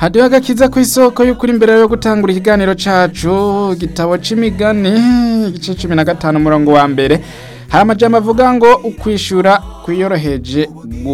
hadiho agakiza ku isoko y'ukuri imbere yo gutangura ikiganiro cacu igitabo c'imigani igice cumi na gatanu umurongo wa mbere hari amajambo avuga ngo ukwishura kwiyoroheje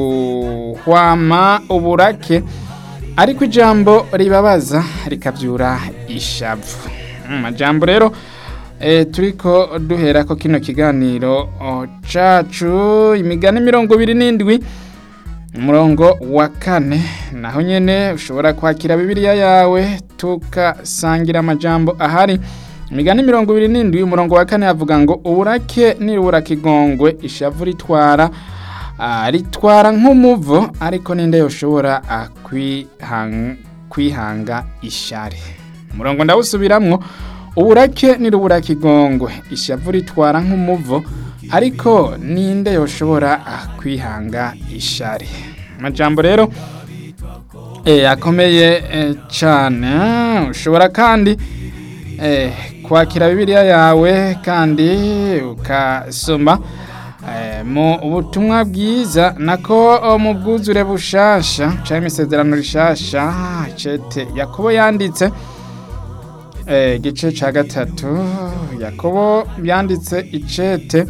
guhwama uburake ariko ijambo ribabaza rikavyura ishavu amajambo rero e, turiko duherako kino kiganiro o, cacu imigani mirongo ibiri n'indwi umurongo wa kane naho nyene ushobora kwakira bibiliya yawe tukasangira amajambo ahari imigani mirongo ibiri n'indwi umurongo wa kane avuga ngo uburake nirubura kigongwe ishavu ritwara ah, ritwara nk'umuvo ariko ninde yoshobora ah, kwihang- kwihanga ishari umurongo ndawusubiramwo uburake nirubura kigongwe ishavu ritwara nk'umuvo ariko ninde yoshobora ah, kwihanga ishari amajambo rero eh, akomeye eh, cane ushobora kandi eh, kwakira bibiliya yawe kandi ukasoma eh, mu butumwa bwiza nako oh, mu bwuzure bushasha canke imisezerano rishasha cete yakobo yanditse eh, igice ca gatatu yakobo yanditse icete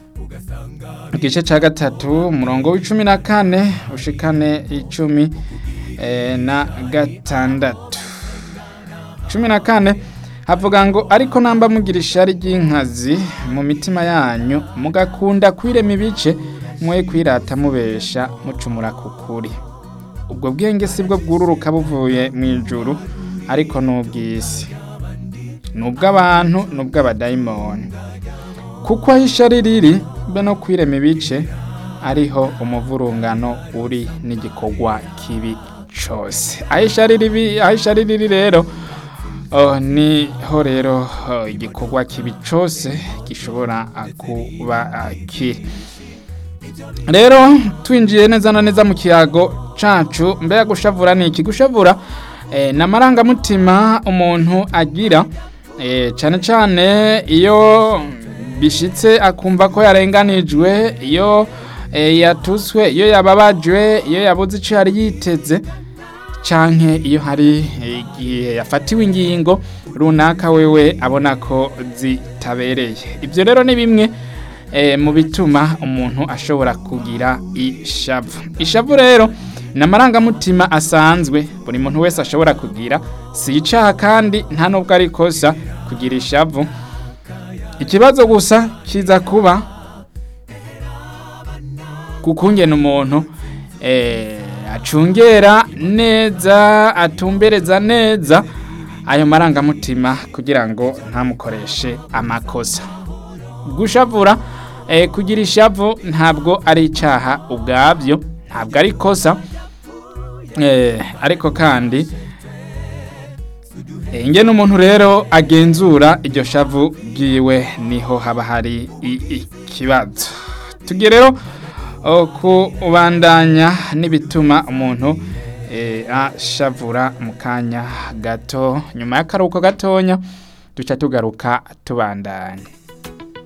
igice ca gatatu umurongo w'icumi na kane ushikane icumi eh, na gatandatu cumi na kane havuga ngo ariko namba mugira ishari ry'inkazi mu mitima yanyu mugakunda kwirema ibice mwe kwirata mubesha mucumura ku kuri ubwo bwenge si bwo bwururuka buvuye mu ijuru ariko n'ubw'isi ni ubw'abantu ni ubw'abadayimoni kuko aho ishari riri be no kwirema ibice ariho umuvurungano uri n'igikorwa kibi cose aho ishari ribi- aho ishari riri rero oh, niho rero oh, igikorwa kibi cose gishobora ah, kuba ah, kiri rero twinjiye neza na neza mu kiyago cacu mbega gushavura ni iki gushavura eh, ni amarangamutima umuntu agira eh, cane cane iyo bishitse akumva ko yarenganijwe iyo eh, yatuswe iyo yababajwe iyo yabuze ico yari yiteze canke iyo hari igihe yafatiwe ingingo runaka wewe abona ko zitabereye ibyo rero ni bimwe eh, mu bituma umuntu ashobora kugira ishavu ishavu rero ni amarangamutima asanzwe buri muntu wese ashobora kugira si icaha kandi nta nubwo ari ikosa kugira ishavu ikibazo gusa kiza kuba kukungena umuntu eh, acungera neza atumbereza neza ayo marangamutima kugira ngo ntamukoreshe amakosa gushavura eh, kugira ishavu ntabwo ari icaha ubwabyo ntabwo ari ikosa eh, ariko kandi eh, ingene umuntu rero agenzura iryo shavu bwiwe niho haba hari i- ikibazo tugiye rero oh, kubandanya n'ibituma umuntu eh, ashavura mu kanya gato nyuma y'akaruhuko gatonya duca tugaruka tubandanya